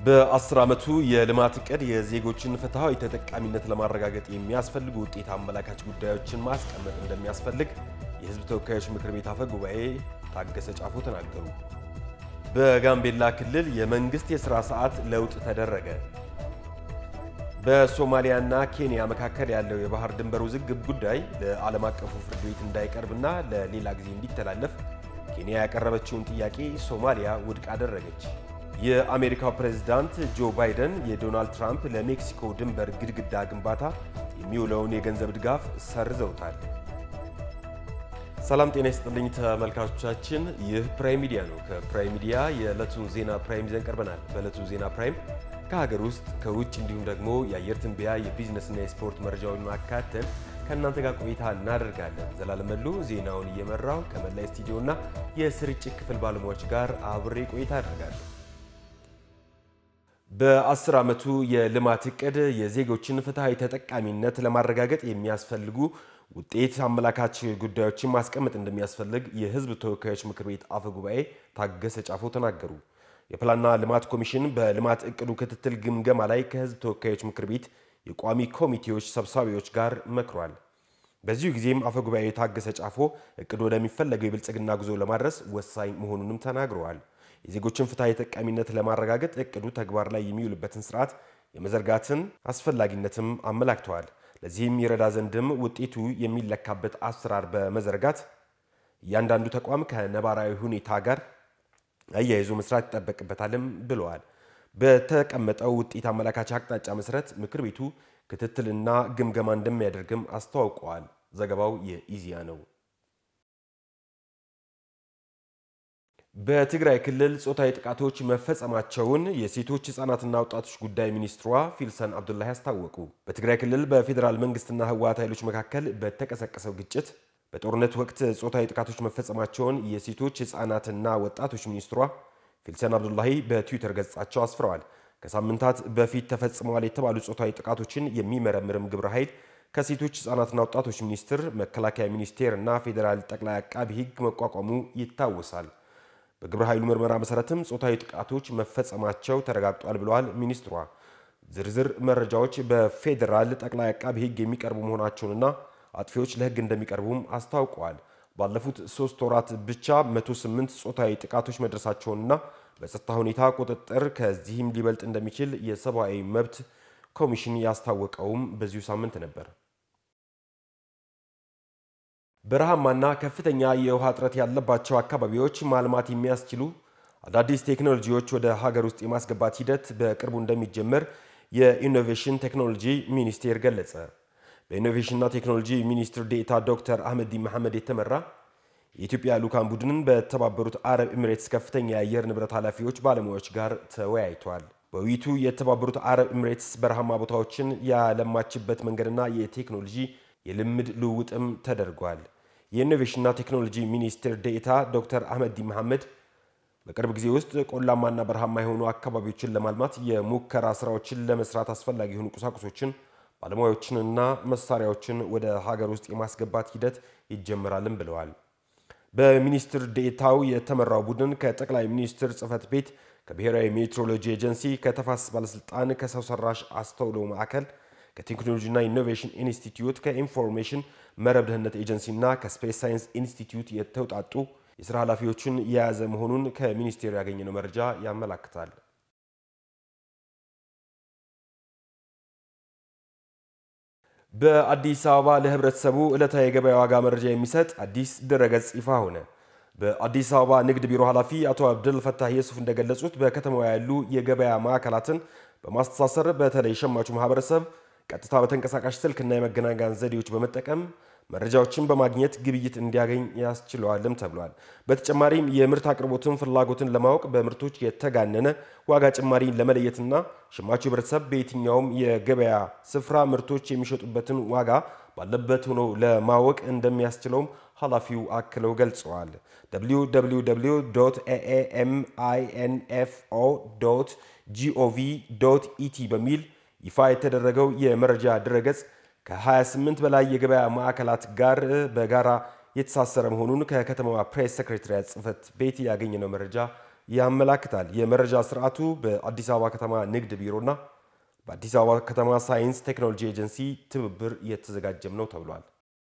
በአስር ዓመቱ የልማት ዕቅድ የዜጎችን ፍትሐዊ ተጠቃሚነት ለማረጋገጥ የሚያስፈልጉ ውጤት አመላካች ጉዳዮችን ማስቀመጥ እንደሚያስፈልግ የሕዝብ ተወካዮች ምክር ቤት አፈ ጉባኤ ታገሰ ጫፎ ተናገሩ። በጋምቤላ ክልል የመንግሥት የሥራ ሰዓት ለውጥ ተደረገ። በሶማሊያና ኬንያ መካከል ያለው የባህር ድንበር ውዝግብ ጉዳይ ለዓለም አቀፉ ፍርድ ቤት እንዳይቀርብና ለሌላ ጊዜ እንዲተላለፍ ኬንያ ያቀረበችውን ጥያቄ ሶማሊያ ውድቅ አደረገች። የአሜሪካው ፕሬዝዳንት ጆ ባይደን የዶናልድ ትራምፕ ለሜክሲኮ ድንበር ግድግዳ ግንባታ የሚውለውን የገንዘብ ድጋፍ ሰርዘውታል። ሰላም ጤና ይስጥልኝ ተመልካቾቻችን፣ ይህ ፕራይም ሚዲያ ነው። ከፕራይም ሚዲያ የዕለቱን ዜና ፕራይም ይዘን ቀርበናል። በዕለቱ ዜና ፕራይም ከሀገር ውስጥ ከውጭ እንዲሁም ደግሞ የአየር ትንበያ የቢዝነስና የስፖርት መረጃውን አካተን ከእናንተ ጋር ቆይታ እናደርጋለን። ዘላለም መሉ ዜናውን እየመራው ከመላይ ስቱዲዮና የስርጭት ክፍል ባለሙያዎች ጋር አብሬ ቆይታ አደርጋለሁ። በአስር ዓመቱ የልማት ዕቅድ የዜጎችን ፍትሐዊ ተጠቃሚነት ለማረጋገጥ የሚያስፈልጉ ውጤት አመላካች ጉዳዮችን ማስቀመጥ እንደሚያስፈልግ የሕዝብ ተወካዮች ምክር ቤት አፈ ጉባኤ ታገሰ ጫፎ ተናገሩ። የፕላንና ልማት ኮሚሽን በልማት ዕቅዱ ክትትል ግምገማ ላይ ከሕዝብ ተወካዮች ምክር ቤት የቋሚ ኮሚቴዎች ሰብሳቢዎች ጋር መክሯል። በዚሁ ጊዜም አፈ ጉባኤ ታገሰ ጫፎ ዕቅዱ ወደሚፈለገው የብልጽግና ጉዞ ለማድረስ ወሳኝ መሆኑንም ተናግረዋል። የዜጎችን ፍትሐዊ ተጠቃሚነት ለማረጋገጥ ዕቅዱ ተግባር ላይ የሚውልበትን ስርዓት የመዘርጋትን አስፈላጊነትም አመላክተዋል። ለዚህም ይረዳ ዘንድም ውጤቱ የሚለካበት አሰራር በመዘርጋት እያንዳንዱ ተቋም ከነባራዊ ሁኔታ ጋር አያይዞ መስራት ይጠበቅበታልም ብለዋል። በተቀመጠው ውጤት አመላካች አቅጣጫ መሰረት ምክር ቤቱ ክትትልና ግምገማ እንደሚያደርግም አስተዋውቀዋል። ዘገባው የኢዚያ ነው። በትግራይ ክልል ጾታዊ ጥቃቶች መፈጸማቸውን የሴቶች ሕፃናትና ወጣቶች ጉዳይ ሚኒስትሯ ፊልሰን አብዱላሂ አስታወቁ። በትግራይ ክልል በፌዴራል መንግስትና ህወሓት ኃይሎች መካከል በተቀሰቀሰው ግጭት በጦርነት ወቅት ጾታዊ ጥቃቶች መፈጸማቸውን የሴቶች ሕፃናትና ወጣቶች ሚኒስትሯ ፊልሰን አብዱላሂ በትዊተር ገጻቸው አስፍረዋል። ከሳምንታት በፊት ተፈጽመዋል የተባሉ ጾታዊ ጥቃቶችን የሚመረምርም ግብረ ኃይል ከሴቶች ሕፃናትና ወጣቶች ሚኒስቴር፣ መከላከያ ሚኒስቴር እና ፌዴራል ጠቅላይ አቃቢ ሕግ መቋቋሙ ይታወሳል። በግብረ ኃይሉ ምርመራ መሰረትም ጾታዊ ጥቃቶች መፈጸማቸው ተረጋግጧል ብለዋል ሚኒስትሯ። ዝርዝር መረጃዎች በፌዴራል ጠቅላይ አቃቢ ሕግ የሚቀርቡ መሆናቸውንና አጥፊዎች ለሕግ እንደሚቀርቡም አስታውቀዋል። ባለፉት ሶስት ወራት ብቻ 108 ጾታዊ ጥቃቶች መድረሳቸውንና በጸጥታ ሁኔታ ቁጥጥር ከዚህም ሊበልጥ እንደሚችል የሰብአዊ መብት ኮሚሽን ያስታወቀውም በዚሁ ሳምንት ነበር። በረሃማና ከፍተኛ የውሃ እጥረት ያለባቸው አካባቢዎች ማልማት የሚያስችሉ አዳዲስ ቴክኖሎጂዎች ወደ ሀገር ውስጥ የማስገባት ሂደት በቅርቡ እንደሚጀመር የኢኖቬሽን ቴክኖሎጂ ሚኒስቴር ገለጸ። በኢኖቬሽንና ቴክኖሎጂ ሚኒስትር ዴኤታ ዶክተር አህመዲ መሐመድ የተመራ የኢትዮጵያ ልዑካን ቡድንን በተባበሩት አረብ ኤሚሬትስ ከፍተኛ የአየር ንብረት ኃላፊዎች ባለሙያዎች ጋር ተወያይቷል። በውይይቱ የተባበሩት አረብ ኤሚሬትስ በረሃማ ቦታዎችን ያለማችበት መንገድና የቴክኖሎጂ የልምድ ልውውጥም ተደርጓል። የኢኖቬሽንና ቴክኖሎጂ ሚኒስትር ዴኤታ ዶክተር አህመዲ መሐመድ በቅርብ ጊዜ ውስጥ ቆላማና በረሃማ የሆኑ አካባቢዎችን ለማልማት የሙከራ ስራዎችን ለመስራት አስፈላጊ የሆኑ ቁሳቁሶችን ባለሙያዎችንና መሳሪያዎችን ወደ ሀገር ውስጥ የማስገባት ሂደት ይጀምራልም ብለዋል። በሚኒስትር ዴኤታው የተመራው ቡድን ከጠቅላይ ሚኒስትር ጽህፈት ቤት፣ ከብሔራዊ ሜትሮሎጂ ኤጀንሲ፣ ከተፋሰስ ባለስልጣን፣ ከሰው ሰራሽ አስተውሎ ማዕከል፣ ከቴክኖሎጂና ኢኖቬሽን ኢንስቲትዩት፣ ከኢንፎርሜሽን መረብ ደህንነት ኤጀንሲ እና ከስፔስ ሳይንስ ኢንስቲትዩት የተውጣጡ የስራ ኃላፊዎችን የያዘ መሆኑን ከሚኒስቴሩ ያገኘነው መረጃ ያመላክታል። በአዲስ አበባ ለህብረተሰቡ ዕለታዊ የገበያ ዋጋ መረጃ የሚሰጥ አዲስ ድረገጽ ይፋ ሆነ። በአዲስ አበባ ንግድ ቢሮ ኃላፊ አቶ አብደል ፈታህ የሱፍ እንደገለጹት በከተማዋ ያሉ የገበያ ማዕከላትን በማስተሳሰር በተለይ ሸማቹ ማህበረሰብ ቀጥታ በተንቀሳቃሽ ስልክና የመገናኛ ዘዴዎች በመጠቀም መረጃዎችን በማግኘት ግብይት እንዲያገኝ ያስችለዋልም ተብሏል። በተጨማሪም የምርት አቅርቦትን ፍላጎትን ለማወቅ በምርቶች የተጋነነ ዋጋ ጭማሪን ለመለየትና ሸማቹ ህብረተሰብ በየትኛውም የገበያ ስፍራ ምርቶች የሚሸጡበትን ዋጋ ባለበት ሆኖ ለማወቅ እንደሚያስችለውም ኃላፊው አክለው ገልጸዋል። www ኤኤምአይኤንኤፍኦ ጂኦቪ ኢቲ በሚል ይፋ የተደረገው የመረጃ ድረገጽ ከ28 በላይ የገበያ ማዕከላት ጋር በጋራ የተሳሰረ መሆኑን ከከተማዋ ፕሬስ ሰክሬታሪያት ጽህፈት ቤት ያገኘነው መረጃ ያመላክታል። የመረጃ ስርዓቱ በአዲስ አበባ ከተማ ንግድ ቢሮና በአዲስ አበባ ከተማ ሳይንስ ቴክኖሎጂ ኤጀንሲ ትብብር እየተዘጋጀም ነው ተብሏል።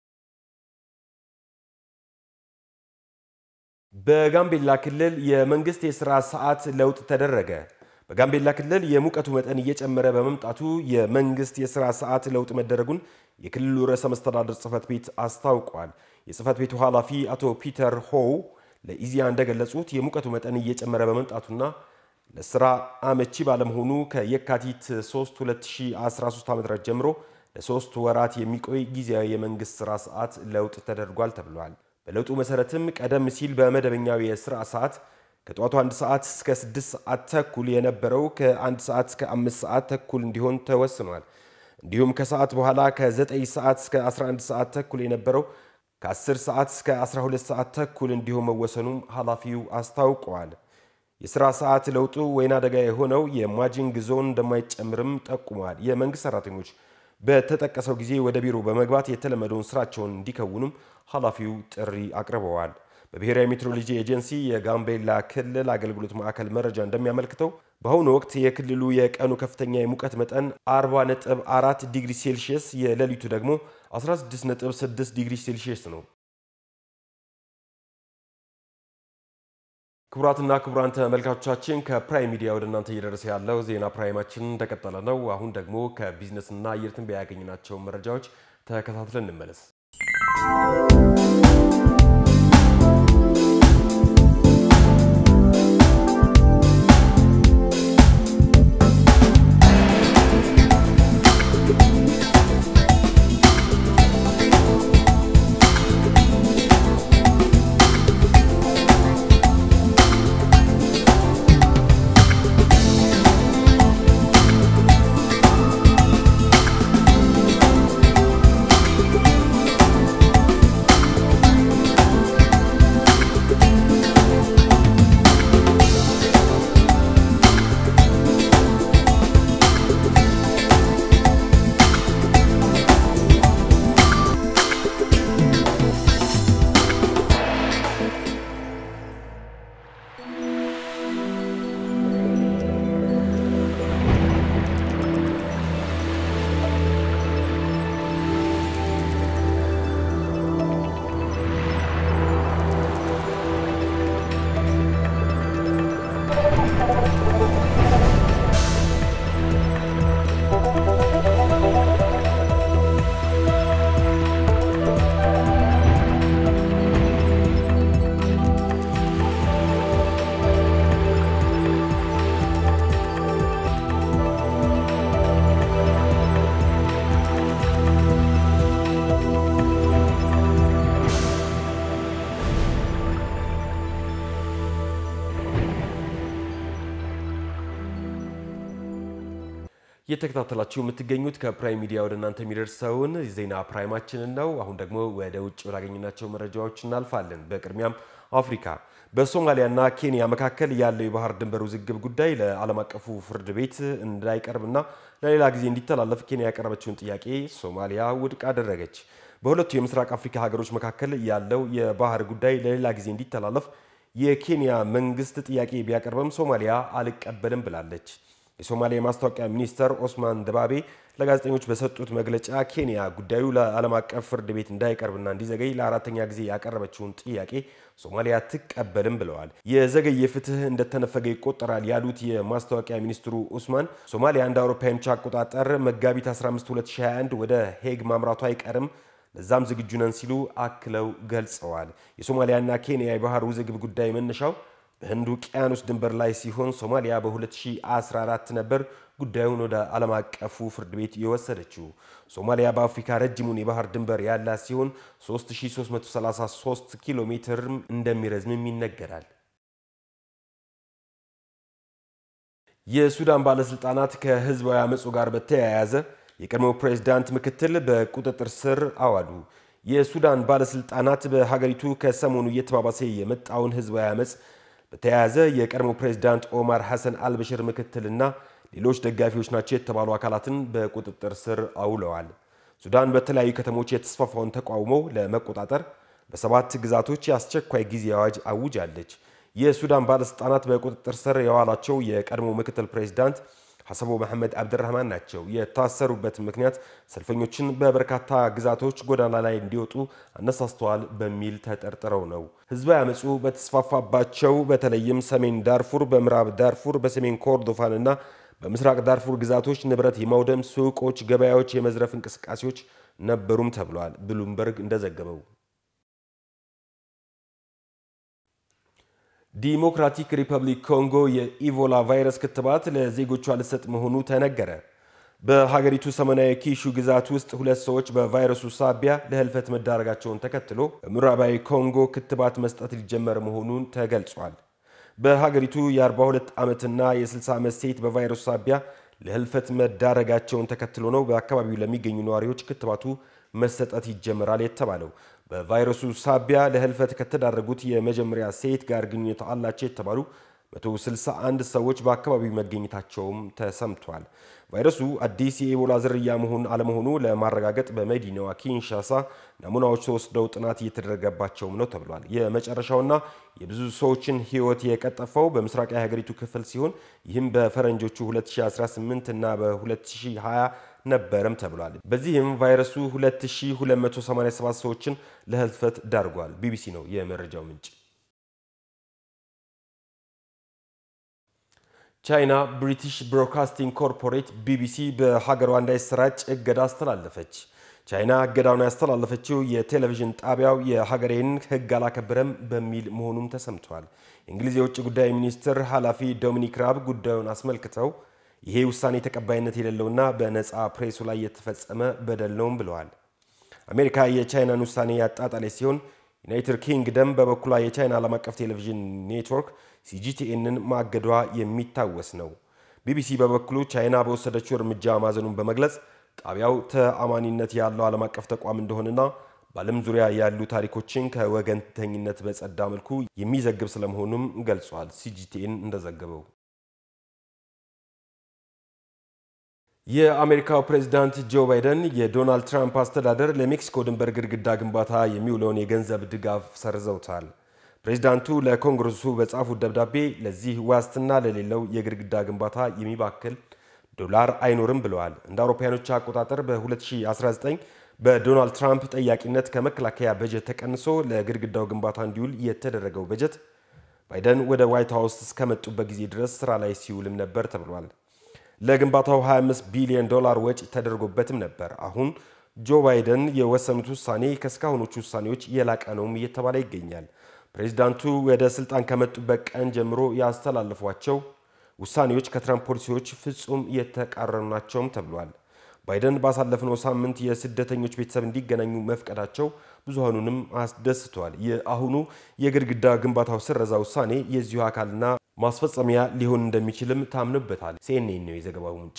በጋምቤላ ክልል የመንግስት የሥራ ሰዓት ለውጥ ተደረገ። በጋምቤላ ክልል የሙቀቱ መጠን እየጨመረ በመምጣቱ የመንግስት የሥራ ሰዓት ለውጥ መደረጉን የክልሉ ርዕሰ መስተዳድር ጽህፈት ቤት አስታውቋል። የጽህፈት ቤቱ ኃላፊ አቶ ፒተር ሆው ለኢዚያ እንደገለጹት የሙቀቱ መጠን እየጨመረ በመምጣቱና ለስራ አመቺ ባለመሆኑ ከየካቲት 3 2013 ዓ.ም ጀምሮ ለሶስት ወራት የሚቆይ ጊዜያዊ የመንግስት ስራ ሰዓት ለውጥ ተደርጓል ተብሏል። በለውጡ መሰረትም ቀደም ሲል በመደበኛው የስራ ሰዓት ከጠዋቱ አንድ ሰዓት እስከ 6 ሰዓት ተኩል የነበረው ከአንድ ሰዓት እስከ 5 ሰዓት ተኩል እንዲሆን ተወስኗል። እንዲሁም ከሰዓት በኋላ ከ9 ሰዓት እስከ 11 ሰዓት ተኩል የነበረው ከ10 ሰዓት እስከ 12 ሰዓት ተኩል እንዲሆን መወሰኑም ኃላፊው አስታውቀዋል። የሥራ ሰዓት ለውጡ ወይና አደጋ የሆነው የማጂንግ ዞን እንደማይጨምርም ጠቁሟል። የመንግሥት ሠራተኞች በተጠቀሰው ጊዜ ወደ ቢሮ በመግባት የተለመደውን ስራቸውን እንዲከውኑም ኃላፊው ጥሪ አቅርበዋል። በብሔራዊ ሜትሮሎጂ ኤጀንሲ የጋምቤላ ክልል አገልግሎት ማዕከል መረጃ እንደሚያመልክተው በአሁኑ ወቅት የክልሉ የቀኑ ከፍተኛ የሙቀት መጠን 40.4 ዲግሪ ሴልሺየስ፣ የሌሊቱ ደግሞ 16.6 ዲግሪ ሴልሺየስ ነው። ክቡራትና ክቡራን ተመልካቾቻችን ከፕራይም ሚዲያ ወደ እናንተ እየደረሰ ያለው ዜና ፕራይማችን እንደቀጠለ ነው። አሁን ደግሞ ከቢዝነስና አየር ትንበያ ያገኘናቸው መረጃዎች ተከታትለን እንመለስ። እየተከታተላችሁ የምትገኙት ከፕራይም ሚዲያ ወደ እናንተ የሚደርሰውን ዜና ፕራይማችንን ነው። አሁን ደግሞ ወደ ውጭ ወዳገኘናቸው መረጃዎች እናልፋለን። በቅድሚያም አፍሪካ በሶማሊያና ኬንያ መካከል ያለው የባህር ድንበር ውዝግብ ጉዳይ ለዓለም አቀፉ ፍርድ ቤት እንዳይቀርብና ለሌላ ጊዜ እንዲተላለፍ ኬንያ ያቀረበችውን ጥያቄ ሶማሊያ ውድቅ አደረገች። በሁለቱ የምስራቅ አፍሪካ ሀገሮች መካከል ያለው የባህር ጉዳይ ለሌላ ጊዜ እንዲተላለፍ የኬንያ መንግስት ጥያቄ ቢያቀርብም ሶማሊያ አልቀበልም ብላለች። የሶማሊያ የማስታወቂያ ሚኒስተር ኦስማን ደባቤ ለጋዜጠኞች በሰጡት መግለጫ ኬንያ ጉዳዩ ለዓለም አቀፍ ፍርድ ቤት እንዳይቀርብና እንዲዘገይ ለአራተኛ ጊዜ ያቀረበችውን ጥያቄ ሶማሊያ አትቀበልም ብለዋል። የዘገየ ፍትህ እንደተነፈገ ይቆጠራል ያሉት የማስታወቂያ ሚኒስትሩ ኡስማን ሶማሊያ እንደ አውሮፓውያኖች አቆጣጠር መጋቢት 15 2021 ወደ ሄግ ማምራቱ አይቀርም ለዛም ዝግጁ ነን ሲሉ አክለው ገልጸዋል። የሶማሊያና ኬንያ የባህር ውዝግብ ጉዳይ መነሻው በህንድ ውቅያኖስ ድንበር ላይ ሲሆን ሶማሊያ በ2014 ነበር ጉዳዩን ወደ ዓለም አቀፉ ፍርድ ቤት የወሰደችው። ሶማሊያ በአፍሪካ ረጅሙን የባህር ድንበር ያላት ሲሆን 3333 ኪሎ ሜትር እንደሚረዝምም ይነገራል። የሱዳን ባለስልጣናት ከህዝባዊ አመፁ ጋር በተያያዘ የቀድሞው ፕሬዝዳንት ምክትል በቁጥጥር ስር አዋሉ። የሱዳን ባለስልጣናት በሀገሪቱ ከሰሞኑ እየተባባሰ የመጣውን ህዝባዊ አመፅ በተያያዘ የቀድሞ ፕሬዝዳንት ኦማር ሐሰን አልበሽር ምክትልና ሌሎች ደጋፊዎች ናቸው የተባሉ አካላትን በቁጥጥር ስር አውለዋል። ሱዳን በተለያዩ ከተሞች የተስፋፋውን ተቃውሞ ለመቆጣጠር በሰባት ግዛቶች የአስቸኳይ ጊዜ አዋጅ አውጃለች። የሱዳን ባለስልጣናት በቁጥጥር ስር የዋላቸው የቀድሞ ምክትል ፕሬዚዳንት ሐሰቦ መሐመድ አብድራህማን ናቸው። የታሰሩበት ምክንያት ሰልፈኞችን በበርካታ ግዛቶች ጎዳና ላይ እንዲወጡ አነሳስተዋል በሚል ተጠርጥረው ነው። ህዝባዊ አመፁ በተስፋፋባቸው በተለይም ሰሜን ዳርፉር፣ በምዕራብ ዳርፉር፣ በሰሜን ኮርዶፋን እና በምስራቅ ዳርፉር ግዛቶች ንብረት የማውደም ሱቆች፣ ገበያዎች የመዝረፍ እንቅስቃሴዎች ነበሩም ተብሏል። ብሉምበርግ እንደዘገበው ዲሞክራቲክ ሪፐብሊክ ኮንጎ የኢቮላ ቫይረስ ክትባት ለዜጎቿ ልሰጥ መሆኑ ተነገረ። በሀገሪቱ ሰሜናዊ ኪሹ ግዛት ውስጥ ሁለት ሰዎች በቫይረሱ ሳቢያ ለህልፈት መዳረጋቸውን ተከትሎ በምዕራባዊ ኮንጎ ክትባት መስጠት ሊጀመር መሆኑን ተገልጿል። በሀገሪቱ የ42 ዓመትና የ60 ዓመት ሴት በቫይረሱ ሳቢያ ለህልፈት መዳረጋቸውን ተከትሎ ነው በአካባቢው ለሚገኙ ነዋሪዎች ክትባቱ መሰጠት ይጀምራል የተባለው። በቫይረሱ ሳቢያ ለህልፈት ከተዳረጉት የመጀመሪያ ሴት ጋር ግንኙነት አላቸው የተባሉ 161 ሰዎች በአካባቢው መገኘታቸውም ተሰምቷል። ቫይረሱ አዲስ የኢቦላ ዝርያ መሆን አለመሆኑ ለማረጋገጥ በመዲናዋ ኪንሻሳ ናሙናዎች ተወስደው ጥናት እየተደረገባቸውም ነው ተብሏል። የመጨረሻውና የብዙ ሰዎችን ህይወት የቀጠፈው በምስራቅ የሀገሪቱ ክፍል ሲሆን ይህም በፈረንጆቹ 2018 እና በ2020 ነበረም ተብሏል። በዚህም ቫይረሱ 2287 ሰዎችን ለህልፈት ዳርጓል። ቢቢሲ ነው የመረጃው ምንጭ። ቻይና ብሪቲሽ ብሮድካስቲንግ ኮርፖሬት ቢቢሲ በሀገሯ እንዳይሰራጭ እገዳ አስተላለፈች። ቻይና እገዳውን ያስተላለፈችው የቴሌቪዥን ጣቢያው የሀገሬን ህግ አላከበረም በሚል መሆኑም ተሰምቷል። የእንግሊዝ የውጭ ጉዳይ ሚኒስትር ኃላፊ ዶሚኒክ ራብ ጉዳዩን አስመልክተው ይሄ ውሳኔ ተቀባይነት የሌለውና በነፃ ፕሬሱ ላይ የተፈጸመ በደል ነውም ብለዋል። አሜሪካ የቻይናን ውሳኔ ያጣጣለች ሲሆን ዩናይትድ ኪንግደም በበኩሏ የቻይና ዓለም አቀፍ ቴሌቪዥን ኔትወርክ ሲጂቲኤንን ማገዷ የሚታወስ ነው። ቢቢሲ በበኩሉ ቻይና በወሰደችው እርምጃ ማዘኑን በመግለጽ ጣቢያው ተአማኒነት ያለው ዓለም አቀፍ ተቋም እንደሆነና በዓለም ዙሪያ ያሉ ታሪኮችን ከወገንተኝነት በጸዳ መልኩ የሚዘግብ ስለመሆኑም ገልጿል። ሲጂቲኤን እንደዘገበው የአሜሪካው ፕሬዝዳንት ጆ ባይደን የዶናልድ ትራምፕ አስተዳደር ለሜክሲኮ ድንበር ግድግዳ ግንባታ የሚውለውን የገንዘብ ድጋፍ ሰርዘውታል። ፕሬዝዳንቱ ለኮንግረሱ በጻፉት ደብዳቤ ለዚህ ዋስትና ለሌለው የግድግዳ ግንባታ የሚባክል ዶላር አይኖርም ብለዋል። እንደ አውሮፓውያኖች አቆጣጠር በ2019 በዶናልድ ትራምፕ ጠያቂነት ከመከላከያ በጀት ተቀንሶ ለግድግዳው ግንባታ እንዲውል የተደረገው በጀት ባይደን ወደ ዋይት ሀውስ እስከመጡበት ጊዜ ድረስ ስራ ላይ ሲውልም ነበር ተብሏል። ለግንባታው 25 ቢሊዮን ዶላር ወጪ ተደርጎበትም ነበር። አሁን ጆ ባይደን የወሰኑት ውሳኔ ከእስካሁኖቹ ውሳኔዎች የላቀ ነውም እየተባለ ይገኛል። ፕሬዚዳንቱ ወደ ስልጣን ከመጡበት ቀን ጀምሮ ያስተላለፏቸው ውሳኔዎች ከትራምፕ ፖሊሲዎች ፍጹም የተቃረኑ ናቸውም ተብሏል። ባይደን ባሳለፍነው ሳምንት የስደተኞች ቤተሰብ እንዲገናኙ መፍቀዳቸው ብዙሃኑንም አስደስቷል። የአሁኑ የግድግዳ ግንባታው ስረዛ ውሳኔ የዚሁ አካልና ማስፈጸሚያ ሊሆን እንደሚችልም ታምንበታል። ሲኤንኤን ነው የዘገባው ምንጭ።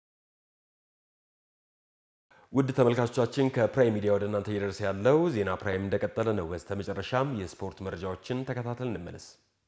ውድ ተመልካቾቻችን ከፕራይም ሚዲያ ወደ እናንተ እየደረሰ ያለው ዜና ፕራይም እንደቀጠለ ነው። በስተ መጨረሻም የስፖርት መረጃዎችን ተከታተል እንመለስ።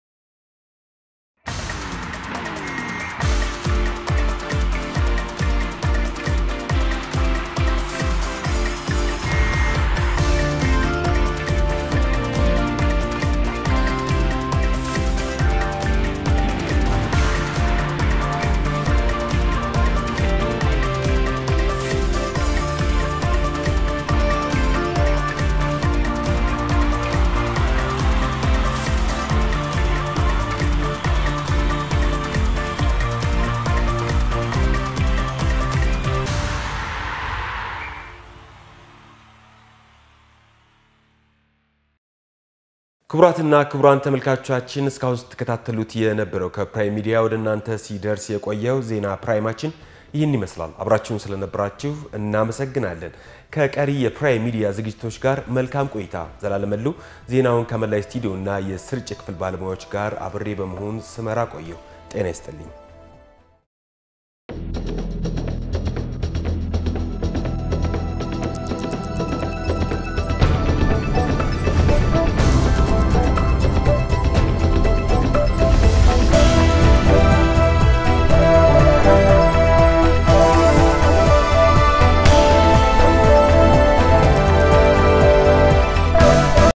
ክቡራትና ክቡራን ተመልካቾቻችን እስካሁን ስትከታተሉት የነበረው ከፕራይም ሚዲያ ወደ እናንተ ሲደርስ የቆየው ዜና ፕራይማችን ይህን ይመስላል። አብራችሁን ስለነበራችሁ እናመሰግናለን። ከቀሪ የፕራይም ሚዲያ ዝግጅቶች ጋር መልካም ቆይታ። ዘላለመሉ ዜናውን ከመላይ ስቱዲዮ እና የስርጭት ክፍል ባለሙያዎች ጋር አብሬ በመሆን ስመራ ቆየሁ። ጤና ይስጥልኝ።